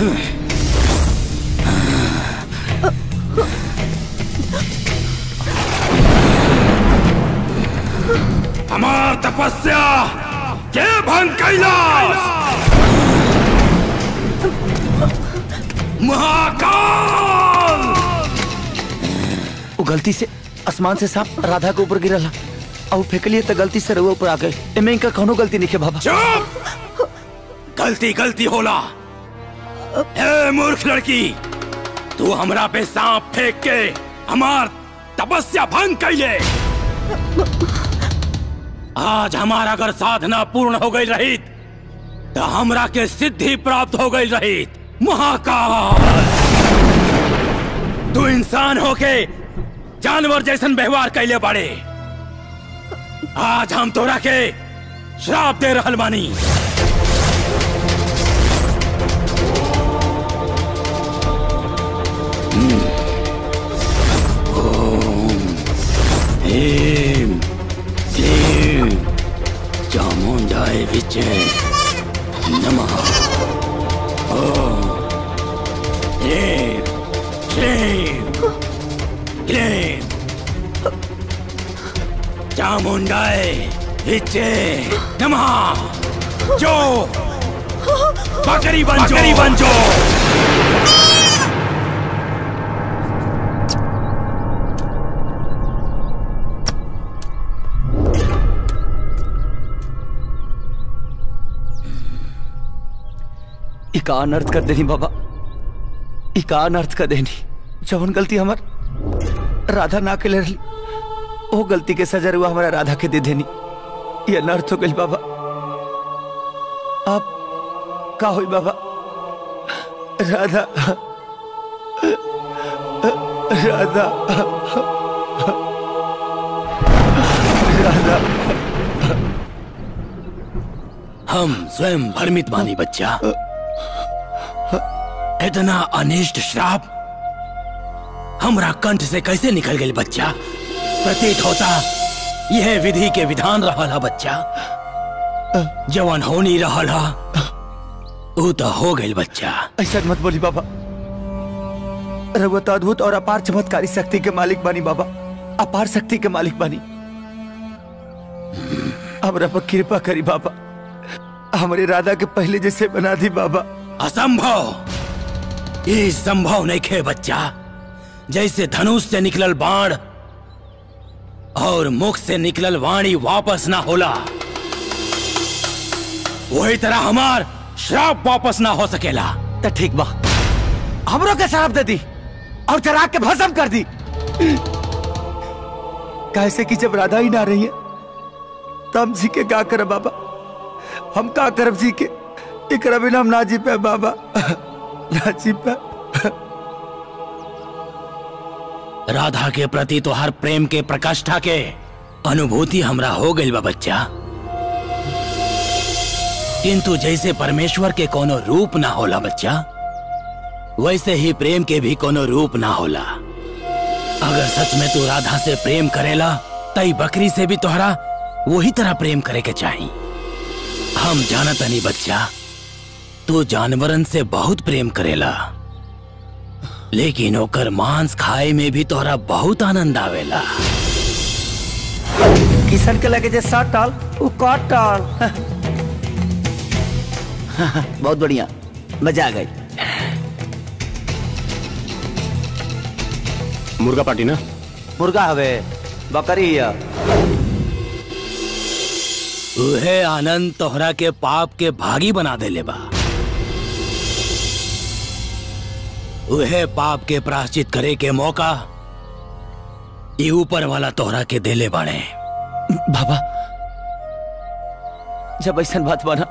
हमार तपस्या के भंग कैलाश महाकाल वो गलती से आसमान से सांप राधा के ऊपर गिरला और फेंकलिए तो गलती से रउआ ऊपर आ गए एमे इनका कौनो गलती नहीं है बाबा चुप गलती गलती होला ए मूर्ख लड़की तू हमरा पे सांप फेंक के हमार तपस्या भंग कैले आज हमारा अगर साधना पूर्ण हो गई रही तो हमरा के सिद्धि प्राप्त हो गई रही महाकाल तू इंसान होके जानवर जैसन व्यवहार कैले बड़े आज हम तोरा के श्राप दे रहल बानी ह्रीं क्लीं चामुण्डाय विचे नमः ॐ ह्रीं क्लीं क्लीं चामुण्डाय विचे नमः जो बकरी बन बकरी बन जो इका अनर्थ कर देनी बाबा इका अनर्थ कर देनी जवन गलती हमार राधा ना के ले रही वो गलती के सजा हुआ हमारा राधा के दे देनी ये अनर्थ हो गई बाबा आप का हुई बाबा राधा राधा राधा हम स्वयं भ्रमित मानी बच्चा इतना अनिष्ट श्राप हमरा कंठ से कैसे निकल गई बच्चा प्रतीत होता यह विधि के विधान रहल बच्चा जवन हो नहीं रहल ऊ तो हो गई बच्चा ऐसा मत बोली बाबा रघुवत अद्भुत और अपार चमत्कारी शक्ति के मालिक बानी बाबा अपार शक्ति के मालिक बानी हमरा पर कृपा करी बाबा हमारी राधा के पहले जैसे बना दी बाबा असंभव ये संभव नहीं खे बच्चा जैसे धनुष से निकलल बाण और मुख से निकलल वाणी वापस ना होला वही तरह हमार श्राप वापस ना हो सकेला तो ठीक बा हमरों के शराब दे दी और चरा के भस्म कर दी कैसे कि जब राधा ही ना रही है तब जी के का करे बाबा हम का करब जी के एकरा बिना हम ना जी पे बाबा ना जी पे राधा के प्रति तो हर प्रेम के प्रकाष्ठा के अनुभूति हमरा हो गई बा बच्चा किंतु जैसे परमेश्वर के कोनो रूप ना होला बच्चा वैसे ही प्रेम के भी कोनो रूप ना होला अगर सच में तू राधा से प्रेम करेला तई बकरी से भी तोहरा वही तरह प्रेम करे के चाही हम जानत नहीं बच्चा तू जानवरन से बहुत प्रेम करेला लेकिन ओकर मांस खाए में भी तोहरा बहुत आनंद आवेला किशन के लगे जे सात टाल वो काट टाल बहुत बढ़िया मजा आ गई मुर्गा पार्टी ना मुर्गा हवे बकरी है उहे आनंद तोहरा के पाप के भागी बना देले बा उहे पाप के प्राश्चित करे के मौका ये ऊपर वाला तोहरा के देले बाड़े बाबा जब ऐसा बात बना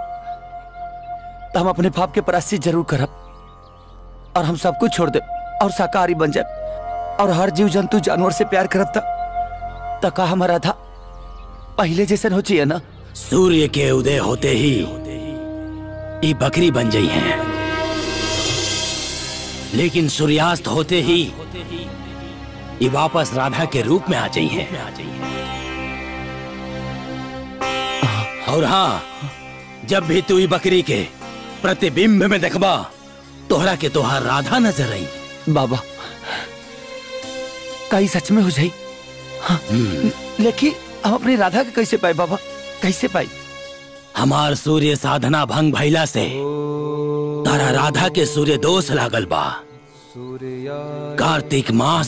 तो हम अपने पाप के प्राश्चित जरूर करब और हम सब कुछ छोड़ दे और शाकाहारी बन जाए और हर जीव जंतु जानवर से प्यार करब तक तो का हमारा था पहले जैसे हो चाहिए ना सूर्य के उदय होते ही ये बकरी बन गई हैं लेकिन सूर्यास्त होते ही ये वापस राधा के रूप में आ गई हैं और हाँ जब भी तू ये बकरी के प्रतिबिंब में देखबा तोहरा के तोहार राधा नजर आई बाबा कहीं सच में हो जाई हाँ, लेकिन हम अपनी राधा के कैसे पाए बाबा कैसे पाई हमार सूर्य साधना भंग भइला से तारा राधा के सूर्य दोष लागल बा कार्तिक मास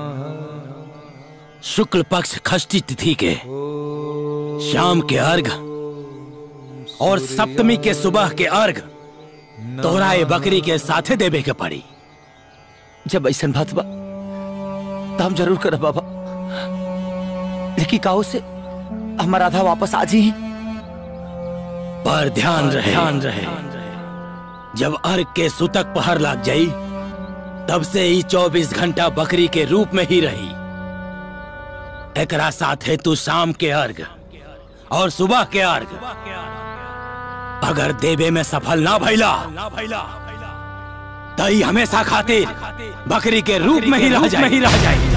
शुक्ल पक्ष खष्टी तिथि के शाम के अर्घ और सप्तमी के सुबह के अर्घ तोहरा ये बकरी के साथे देवे के पड़ी जब ऐसा बात बा तो हम जरूर करब बाबा लेकिन काहो से हमार राधा वापस आ जी पर ध्यान रहे ध्यान रहे जब अर्घ के सुतक पहर लाग जाई तब से ही 24 घंटा बकरी के रूप में ही रही एकरा साथे तू शाम के अर्घ और सुबह के अर्घ अगर देवे में सफल ना भइला तई हमेशा खातिर बकरी के रूप में ही रह जाए ही रह जाए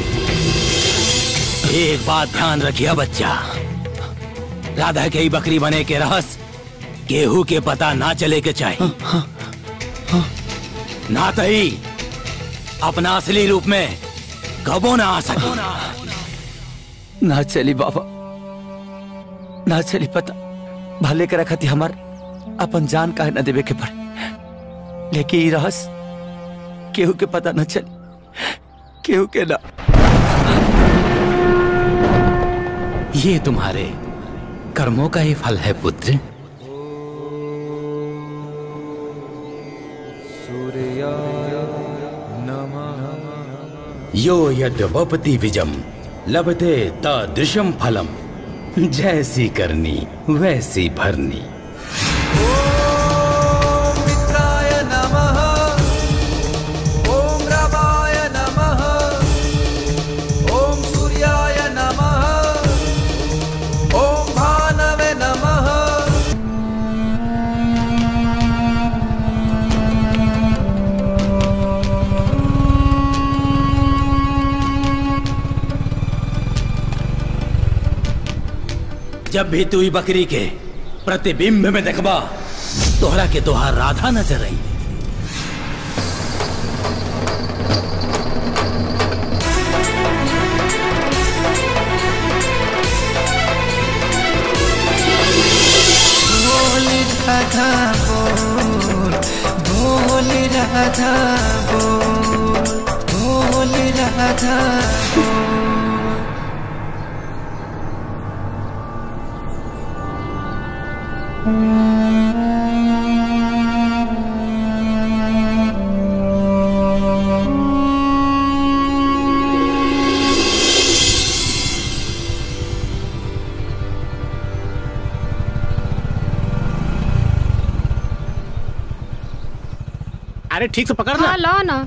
एक बात ध्यान रखिया बच्चा राधा के ही बकरी बने के रहस केहू के पता ना चले के चाहिए ना तही अपना असली रूप में कबो ना आ सके ना चली बाबा ना चली पता भले के रखती हमार अपन जान काहे न देवे के पड़े लेकिन ई रहस केहू के पता न चली केहू के ना ये तुम्हारे कर्मों का ही फल है पुत्र यो यद्वपति विजम लभते तदृशम फलम जैसी करनी वैसी भरनी मित्राय नमः ॐ रमाय नमः ॐ सूर्याय नमः ॐ भानवे नमः जब भी तू ई बकरी के प्रतिबिंब में देखबा तोहरा के तोहार राधा नजर आई बोल राधा बोल बोल राधा बोल बोल राधा अरे ठीक से पकड़ ना हाँ लो ना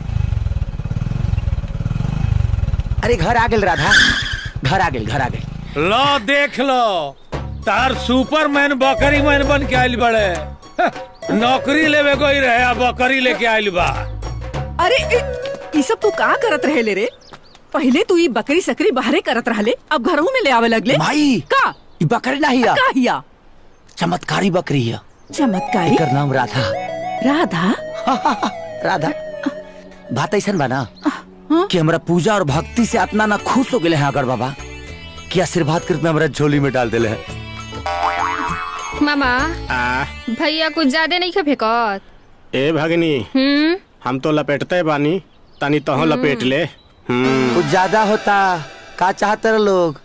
अरे घर आ गेल राधा घर आ गेल घर आ गेल लो देख लो तार सुपरमैन बकरी मैन बन के आइल बड़े हं, नौकरी लेवे कोई रहे आ बकरी लेके आइल बा अरे ए, ई सब तू का करत रहे ले रे पहले तू ई बकरी सकरी बाहरे करत रहले अब घरों में ले आवे लगले भाई का ई बकरी नहीं है का हिया चमत्कारी बकरी है चमत्कारी एकर नाम राधा राधा राधा बात ऐसा बा ना कि हमरा पूजा और भक्ति से इतना ना खुश हो गए हैं अगर बाबा कि आशीर्वाद कृत में हमरा झोली में डाल दिले हैं मामा आ, भैया कुछ ज्यादा नहीं खा फेंकत ए भगनी हम्म हम तो लपेटते बानी तनी तह लपेट ले हम्म, कुछ ज्यादा होता का चाहते रहे लोग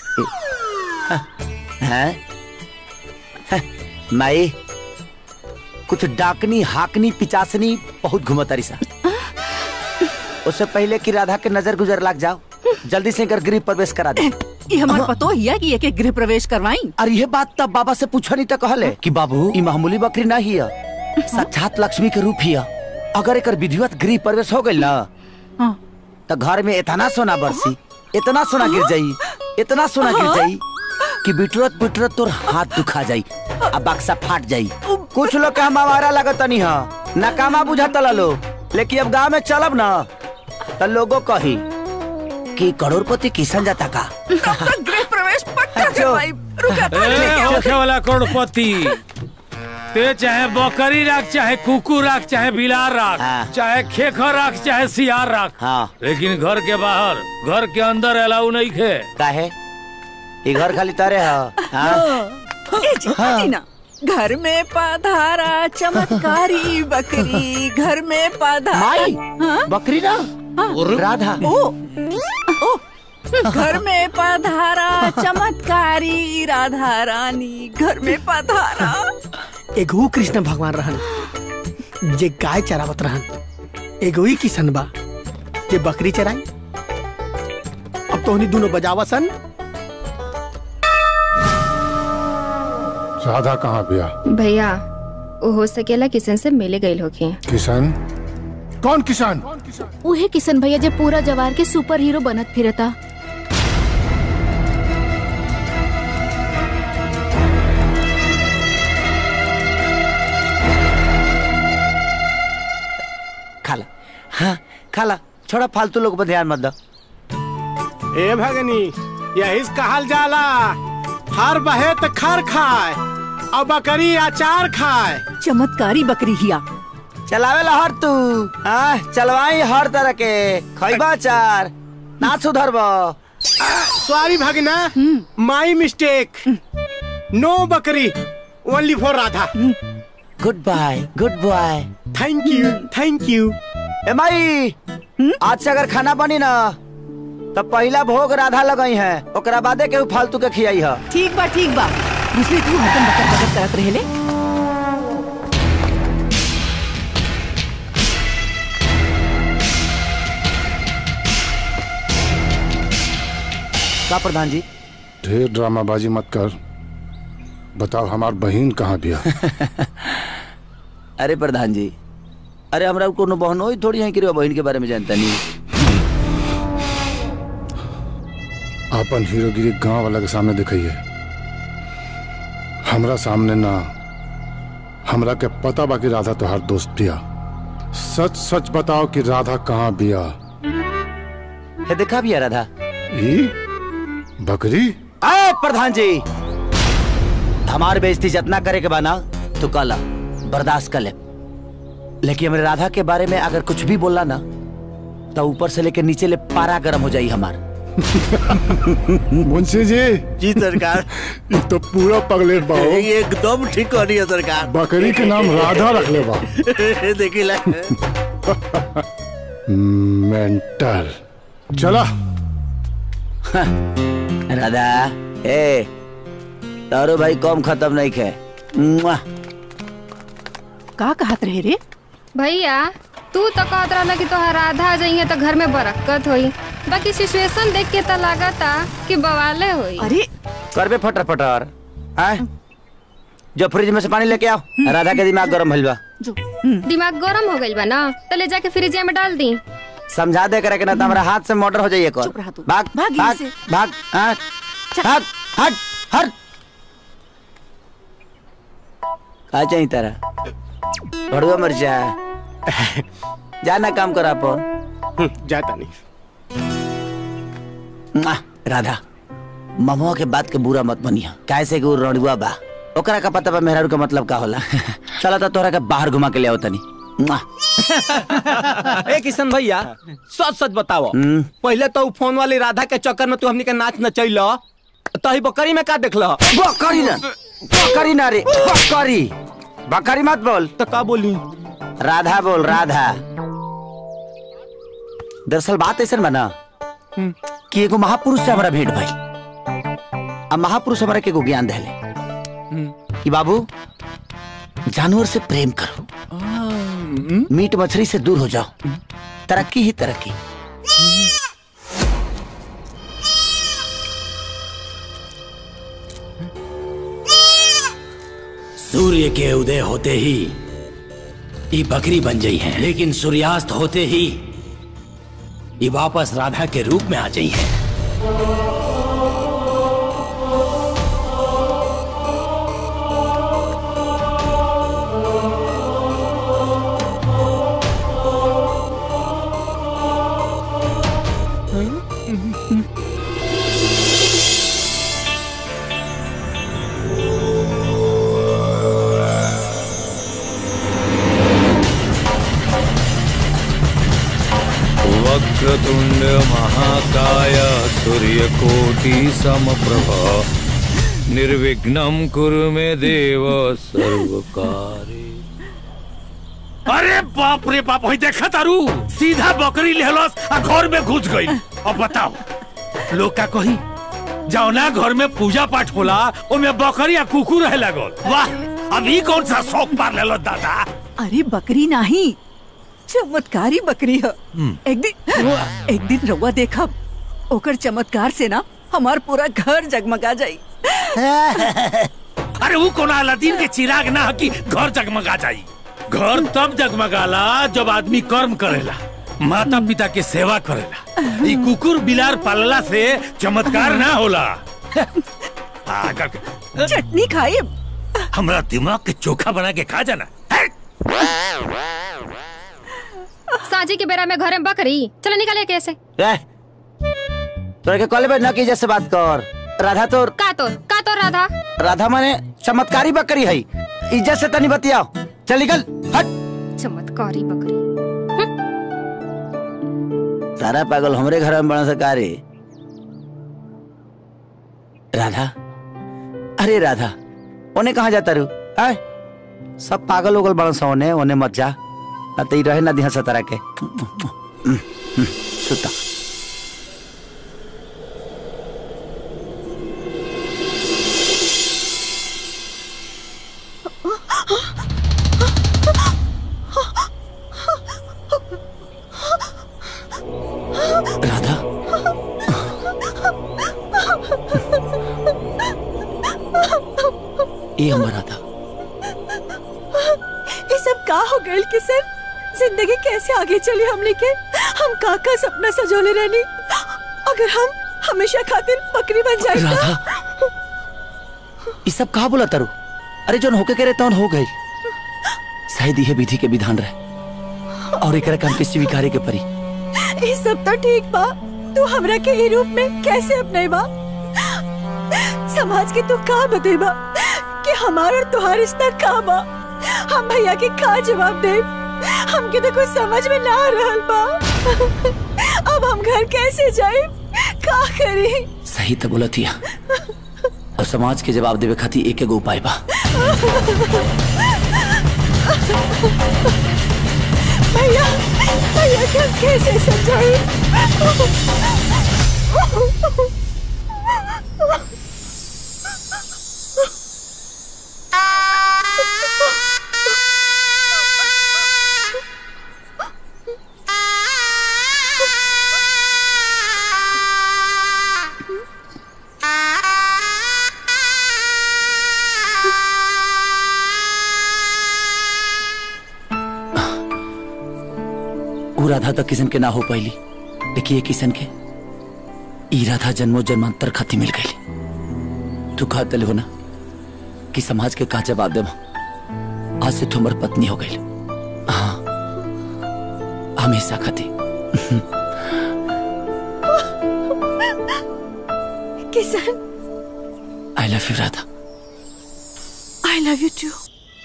हैं हैं, माई कुछ डाकनी हाकनी पिचासनी बहुत घुमतारी सा उससे पहले कि राधा के नजर गुजर लाग जाओ जल्दी से कर गृह प्रवेश करा दे ई हमार पतो हिया कि एक गृह प्रवेश करवाई और ये बात तब बाबा से पूछा नहीं तो कहले कि बाबू ई मामूली बकरी ना ही है साक्षात लक्ष्मी के रूप ही है अगर एक विधिवत गृह प्रवेश हो गई ना हाँ। तो घर में इतना सोना बरसी इतना सोना गिर जाई इतना सोना गिर जाई कि बिटरत बिटरत तोर हाथ दुखा जाई अब बक्सा फाट जाई कुछ लोग के हम हमारा लगत नहीं है नकामा बुझाता लो लेकिन अब गांव में चलब ना तो लोगों कही कि करोड़पति किसान जाता का तब तक गृह प्रवेश पक्का जो। करवाई रुका पानी लेके ए, आओ होखे वाला करोड़पति ते चाहे बकरी राख चाहे कुकुर राख चाहे बिलार राख हाँ। चाहे खेखर राख चाहे सियार राख हाँ लेकिन घर के बाहर घर के अंदर अलाउ नहीं खे काहे ये घर खाली तारे हो हाँ ए जी, हटी ना घर में पधारा चमत्कारी बकरी घर में पधारा माई हाँ? बकरी ना राधा ओ ओ घर में पधारा चमत्कारी राधा रानी घर में पधारा एगो कृष्ण भगवान रहन जे गाय चरावत रहन एगो ही किसन बा जे बकरी चराई अब तो दोनों बजावा सन राधा कहाँ बिया भैया वो हो सकेला किसन से मिले गईल होके किसान कौन किसान उहे किशन भैया जे पूरा जवार के सुपर हीरो बनत फिरता खाला हाँ खाला छोड़ा फालतू लोग पर ध्यान मत दो ए भगनी यही कहल जाला हर बहे त खर खाए और बकरी अचार खाए चमत्कारी बकरी हिया चलावे ला हर तू हाँ चलवाई हर तरह के खैबा चार ना सुधरबो सॉरी भगना माई मिस्टेक नो बकरी only for Radha goodbye good boy thank you thank you ए माई आज से अगर खाना बनी ना तो पहला भोग राधा लगई है ओकरा बादे केहू फालतू के खियाई है ठीक बा ठीक बा दूसरी तू हतन बकर बकर करत रहेले का प्रधान जी ढेर ड्रामाबाजी मत कर बताओ हमार बहन कहाँ बिया अरे प्रधान जी अरे हमरा कोनो बहन होई थोड़ी है कि रे बहन के बारे में जानता नहीं अपन हीरोगिरी गांव वाला के सामने दिखाइए हमरा सामने ना हमरा के पता बा कि राधा तोहार दोस्त बिया सच सच बताओ कि राधा कहाँ बिया है देखा भी है राधा ई बकरी अरे प्रधान जी हमार बेइज्जती जितना करे के बाना तो कल बर्दाश्त कर ले लेकिन हमारे राधा के बारे में अगर कुछ भी बोला ना तो ऊपर से लेकर नीचे ले पारा गर्म हो जाई हमार मुंशी जी जी सरकार ये तो पूरा पगले बाओ एकदम ठीक हो रही है सरकार बकरी के नाम राधा रख ले बा देखी ला मेंटल चला राधा ए तारो भाई कम खत्म नहीं खे मुआ। का कहत रहे रे भैया तू तो कहत रहला कि तोहर राधा जाइए तो घर में बरक्कत होई बाकी सिचुएशन देख के तो लागता कि बवाले होई अरे करबे फटर फटर आय जो फ्रिज में से पानी लेके आओ राधा के दिमाग गरम भइल बा जो दिमाग गरम हो गइल बा ना तो ले जाके फ्रिज में डाल दी समझा दे करे के ना तो हमारा हाथ से मोटर हो जाइए चुप रहा तू। भाग भाग भाग यहीं से। भाग हाँ, भाग हट हट का चाहिए तारा भड़ुआ मर्चा जाना काम करा अपन जाता नहीं मुआ, राधा ममुआ के बात के बुरा मत बनिया कैसे कि वो रड़ुआ बा ओकरा का पता बा मेहरारू का मतलब का होला चला तो तोरा के बाहर घुमा के ले आओ तनी मुआ, ए किशन भैया सच सच बताओ हम्म। पहले तो उ फोन वाली राधा के चक्कर में तू हमनी के नाच नचैल तही बकरी में का देखल बकरी ना बकरी ना रे बकरी बकरी मत बोल तो का बोली राधा बोल राधा दरअसल बात ऐसा बना कि एगो महापुरुष से हमारा भेंट भाई अब महापुरुष हमारा के एगो ज्ञान देले कि बाबू जानवर से प्रेम करो मीट मछली से दूर हो जाओ तरक्की ही तरक्की सूर्य के उदय होते ही ये बकरी बन गई है लेकिन सूर्यास्त होते ही ये वापस राधा के रूप में आ गई है वक्रतुंड महाकाय सूर्यकोटि समप्रभ निर्विघ्नं कुरु मे देव सर्वकारे अरे बाप रे बाप होई देखा तारू सीधा बकरी लेहलस आ घर में घुस गई अब बताओ लोग का कही जाओ ना घर में पूजा पाठ होला ओमे बकरी आ कुकुर रहे लागल वाह अभी कौन सा शौक पार लेलो दादा अरे बकरी नहीं चमत्कारी बकरी है एक दिन एक दिन रउआ देखा ओकर चमत्कार से ना हमार पूरा घर जगमगा जाई अरे वो कोना अलादीन के चिराग ना ह कि घर जगमगा जाई घर तब जगमगाला जब आदमी कर्म करेला माता पिता के सेवा करेला ई कुकुर बिलार पालला से चमत्कार ना होला आ, कर- चटनी खाई हमरा दिमाग के चोखा बना के खा जाना साजी के बेरा में घर में बकरी चलो निकले कैसे रे तोरे के कॉलेज में न की जैसे बात कर राधा तो का तो का तो राधा राधा माने चमत्कारी बकरी है इज्जत से तनी बतियाओ चल निकल हट चमत्कारी बकरी सारा पागल हमरे घर में बना सकारी राधा अरे राधा ओने कहाँ जाता रू आय सब पागल उगल बड़ा सा ओने ओने मत जा ना तो ई रहे ना दिहा सतारा के सुता राधा ये हमर राधा ये सब का हो गए किसन जिंदगी कैसे आगे चली हमने के हम का का सपना सजोले रहनी अगर हम हमेशा खातिर बकरी बन जाए राधा ये सब कहा बोला तारू अरे जोन होके करे तौन हो गई शायद यह विधि के विधान रहे और एकरा काम के स्वीकारे के परी ये सब तो ठीक बा तू हमरा के ई रूप में कैसे अपने बा समाज के तू का बतेबा कि हमार और तुहार रिश्ता का बा हम भैया के का जवाब दे हमके तो कुछ समझ में ना आ रहल बा अब हम घर कैसे जाए का करी सही तो बोला थिया और समाज के जवाब देवे खातिर एक एगो उपाय बा भैया भैया के हम कैसे समझाए ऊ राधा तो किसन के ना हो पाइली लेकिन ये किसन के ई राधा जन्मो जन्मांतर खाती मिल गई तू कहा दिल हो ना कि समाज के का जवाब देव आज से तुम्हार पत्नी हो गई हाँ हमेशा खाती Kishan I love you Radha I love you too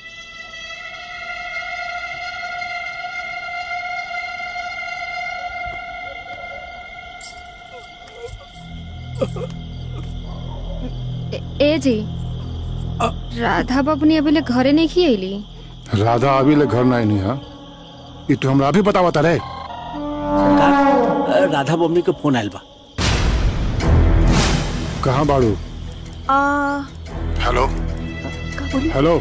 ए, ए जी राधा बबनी अभी ले घरे नहीं खी अली राधा अभी ले घर नहीं है ये तो हमरा अभी बतावता रहे सरकार राधा मम्मी के फोन आयल बा कहाँ बाड़ू आ हेलो का बोली हेलो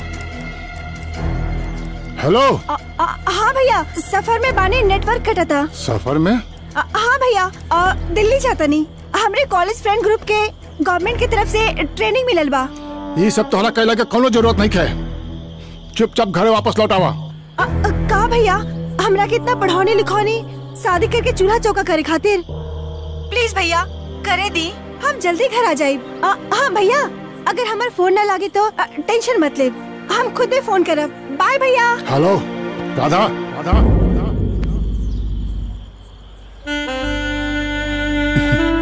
हेलो आ, आ, हाँ भैया सफर में बाने नेटवर्क कटा था सफर में आ, हाँ भैया आ, दिल्ली जाता नहीं हमरे कॉलेज फ्रेंड ग्रुप के गवर्नमेंट की तरफ से ट्रेनिंग मिलल बा ये सब तोहरा कहला के कोनो जरूरत नहीं है चुपचाप घरे वापस लौट आवा आ, आ, का भैया हमरा के इतना पढ़ाने लिखौनी शादी करके चूल्हा चौका करे खातिर प्लीज भैया करे दी हम जल्दी घर आ जाए हाँ भैया अगर हमार फोन ना लागे तो आ, टेंशन मत ले हम खुद ही फोन करब बाय भैया हेलो राधा राधा